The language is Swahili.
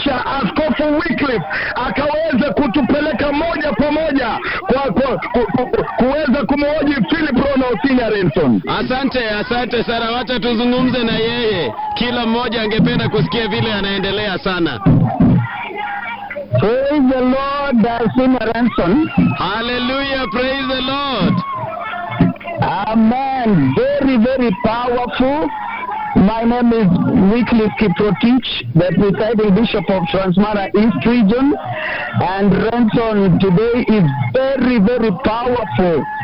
kisha askofu Wycliffe akaweza kutupeleka moja kwa moja kwa, kwa ku, ku, kuweza kumhoji Philip Rono Otinya Renson. Asante, asante sana. Wacha tuzungumze na yeye, kila mmoja angependa kusikia vile anaendelea sana. Praise the Lord, Otinya Renson. Hallelujah, praise the Lord. Amen. Very, very powerful. My name is Wycliffe Kiprotich, the presiding bishop of Transmara East Region. And Renson today is very, very powerful.